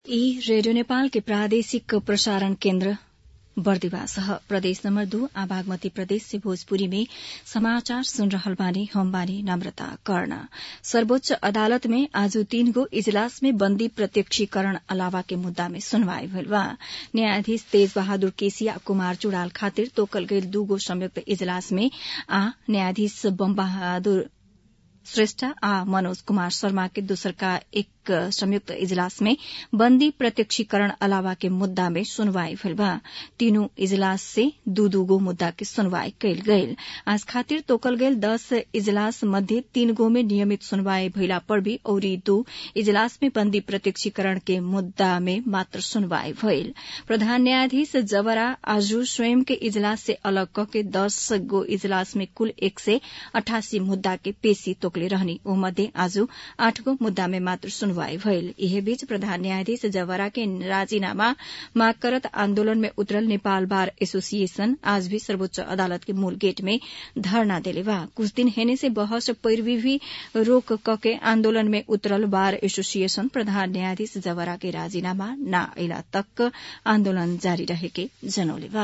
ई रेडियो नेपाल के प्रादेशिक प्रसारण केन्द्र बर्दिवास ह प्रदेश नम्बर दू आ बागमती प्रदेश से भोजपुरी में समाचार सुन रहल बानी हम बानी नम्रता कर्ण सर्वोच्च अदालत में आज तीन गो इजलास में बन्दी प्रत्यक्षीकरण अलावा के मुद्दा में सुनवाई भइल बा न्यायाधीश तेज बहादुर केसी आ कुमार चुड़ाल खातिर तोकल गईल दूगो संयुक्त इजलास में आ न्यायाधीश बम बहादुर श्रेष्ठ आ मनोज कुमार शर्मा के दोसरका एक संयुक्त इजलास में बन्दी प्रत्यक्षीकरण अलावा के मुद्दा में सुनवाई भइल बा तीनों इजलास से दू दू गो मुद्दा के सुनवाई कयल गयल आज खातिर तोकल गयल दस इजलास मध्य तीन गो में नियमित सुनवाई भइला पर भी औरी दू इजलास में बन्दी प्रत्यक्षीकरण के मुद्दा में मात्र सुनवाई भइल प्रधान न्यायाधीश जबरा आजू स्वयं के इजलास से अलग क के दस गो इजलास में कुल एक सय अठासी मुद्दा के पेशी तोकले रहनी ओ मध्ये आज आठ गो मुद्दा में मात्र सुनवाई भइल यही बीच प्रधान न्यायाधीश जवरा के राजीनामा माग करत आन्दोलन में उतरल नेपाल बार एसोसिएशन आज भी सर्वोच्च अदालत के मूल गेट में धरना देले बा कुछ दिन हेने से बहस पैरवी भी रोक कके आन्दोलन में उतरल बार एसोसिएशन प्रधान न्यायाधीश जवरा के राजीनामा न अला तक आन्दोलन जारी रहेके जनौले बा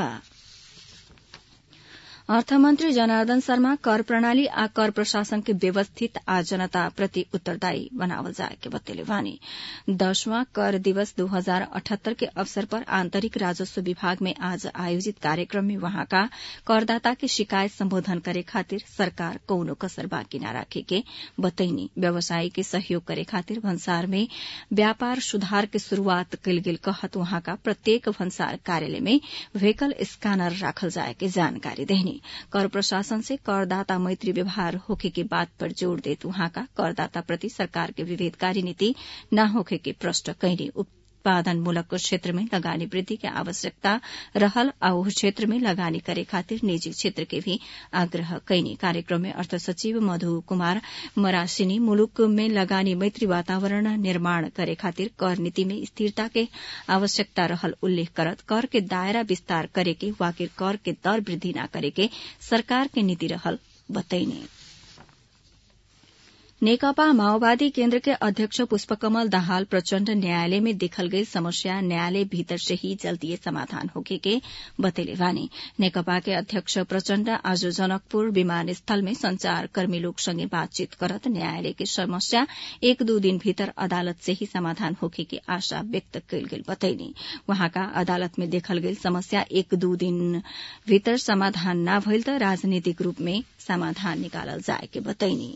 अर्थमन्त्री जनार्दन शर्मा कर प्रणाली आ कर प्रशासन के व्यवस्थित आ जनता प्रति उत्तरदायी बनावल जाए के बतेले वानी दसवां कर दिवस दो हजार अठहत्तर के अवसर पर आंतरिक राजस्व विभाग में आज आयोजित कार्यक्रम में वहाँका करदाता के शिकायत सम्बोधन करे खातिर सरकार कौनो कसर बाँकी न राखे के बतैनी व्यवसायी के सहयोग करे खातिर भन्सार में व्यापार सुधार के शुरूआत कयल गेल कहत वहाँका प्रत्येक भन्सार कार्यालय में व्हीकल स्कैनर राखल जाए के जानकारी देहनी कर प्रशासन से करदाता मैत्री व्यवहार होखे के बात पर जोड़ देत वहाँका करदाता प्रति सरकार के विभेदकारी नीति न होखे के प्रश्न कैनी उत्पादन मूलक क्षेत्र में लगानी वृद्धि के आवश्यकता रहल आ उस क्षेत्र में लगानी करे खातिर निजी क्षेत्र के भी आग्रह कैनी कार्यक्रम में अर्थ सचिव मधु कुमार मरासिनी मुलुक में लगानी मैत्री वातावरण निर्माण करे खातिर कर नीति में स्थिरता के आवश्यकता रहल उल्लेख करत कर के दायरा विस्तार करे के वाकिर कर के दर वृद्धि न करे के सरकार के नीति रहल बतैनी नेकपा माओवादी केन्द्र के अध्यक्ष पुष्पकमल दाहाल प्रचण्ड न्यायालय में देखल गई समस्या न्यायालय भीतर से ही जल्दीय समाधान होके के बतेले वानी नेकपा के अध्यक्ष प्रचण्ड आज जनकपुर विमानस्थल में संचार कर्मी लोग संगे बातचीत करत न्यायालय के समस्या एक दू दिन भीतर अदालत से ही समाधान होके के आशा व्यक्त कयल गेल बतैनी वहाँका अदालत में देखल गेल समस्या एक दू दिन भीतर समाधान न भइल त राजनीतिक रूप में समाधान निकालल जाए के बतैनी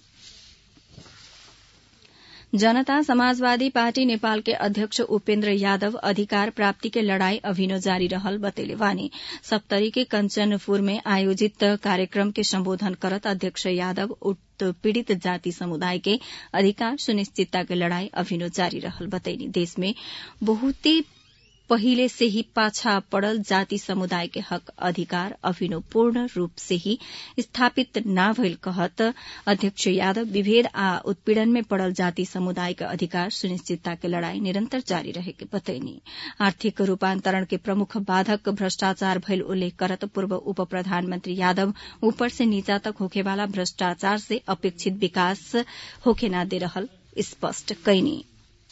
जनता समाजवादी पार्टी नेपाल के अध्यक्ष उपेन्द्र यादव अधिकार प्राप्ति के लड़ाई अभिनो जारी रहल बतेले वानी सप्तरी के कंचनपुर में आयोजित कार्यक्रम के संबोधन करत अध्यक्ष यादव पीड़ित जाति समुदाय के अधिकार सुनिश्चितता के लड़ाई अभिनो जारी रहल बतैनी देश में बहुते पहिले से ही पाछा पड़ल जाति समुदाय के हक अधिकार अभिनो पूर्ण रूप से ही स्थापित न भइल कहत अध्यक्ष यादव विभेद आ उत्पीड़न में पड़ल जाति समुदाय के अधिकार सुनिश्चितता के लड़ाई निरंतर जारी रहे के बतैनी आर्थिक रूपांतरण के प्रमुख बाधक भ्रष्टाचार भइल उल्लेख करत पूर्व उप प्रधानमंत्री यादव ऊपर से नीचा तक होखेवाला भ्रष्टाचार से अपेक्षित विकास होखे न दे रहल स्पष्ट कैनी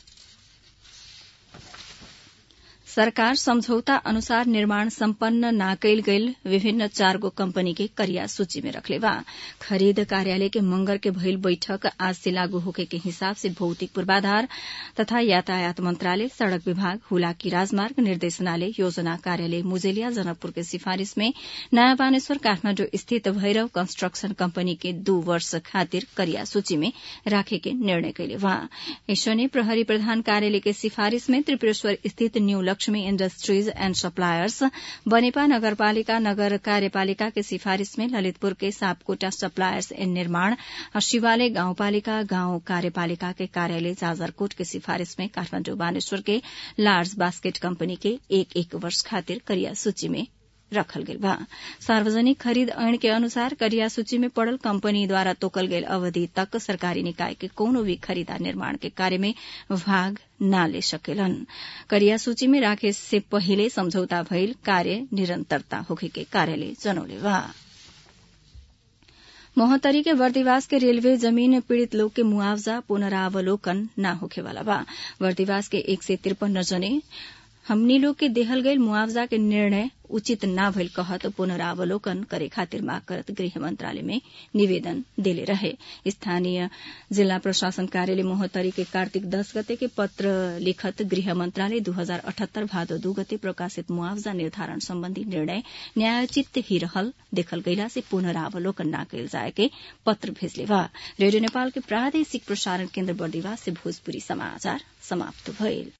सरकार समझौता अनुसार निर्माण सम्पन्न न कैल गईल विभिन्न चारगो कंपनी के करिया सूची में रखले बा खरीद कार्यालय के मंगर के भइल बैठक आज से लागू होके के हिसाब से भौतिक पूर्वाधार तथा यातायात मंत्रालय सड़क विभाग हुलाकी राजमार्ग निर्देशनालय योजना कार्यालय मुजेलिया जनकपुर के सिफारिश में नयाँ बानेश्वर काठमाण्डु स्थित भैरव कंस्ट्रक्शन कंपनी के दू वर्ष खातिर करिया सूची में राखे के निर्णय कैले बा ऐसने प्रहरी प्रधान कार्यालय के सिफारिश में त्रिपुरेश्वर स्थित new Lakshmi industries and suppliers Banepa नगरपालिका नगर कार्यपालिका के सिफारिश में ललितपुर के सापकोटा सप्लायर्स एण्ड निर्माण और शिवालय गाउँपालिका गाउँ कार्यपालिका के कार्यालय जाजरकोट के सिफारिश में काठमाण्डु बानेश्वर के लार्ज बास्केट कंपनी के एक एक वर्ष खातिर करिया सूची में रखल गेल बा सार्वजनिक खरीद ऐन के अनुसार करिया सूची में पड़ल कंपनी द्वारा तोकल गेल अवधि तक सरकारी निकाय के कोनो भी खरीदा निर्माण के कार्य में भाग न ले सकेलन करिया सूची में राखे से पहिले समझौता भइल कार्य निरंतरता होखे के कार्यालय जनौले बा मोहतरी के वर्दिवास के रेलवे जमीन पीड़ित लोग के मुआवजा पुनरावलोकन न होखेवाला बा वर्दिवास के एक सय तिरपन जने हमनी लोग के देहल गईल मुआवजा के निर्णय उचित न भइल कहत पुनरावलोकन करे खातिर माग करत गृह मंत्रालय में निवेदन देले रहे स्थानीय जिला प्रशासन कार्यालय मोहतरी के कार्तिक दस गते के पत्र लिखत गृह मंत्रालय दू हजार अठहत्तर भादो दू गते प्रकाशित मुआवजा निर्धारण सम्बन्धी निर्णय न्यायोचित ही रहल देखल गईला से पुनरावलोकन न कयल जाए के पत्र भेजले बा रेडियो नेपाल के प्रादेशिक प्रसारण केन्द्र बर्दिवास से भोजपुरी समाचार समाप्त भइल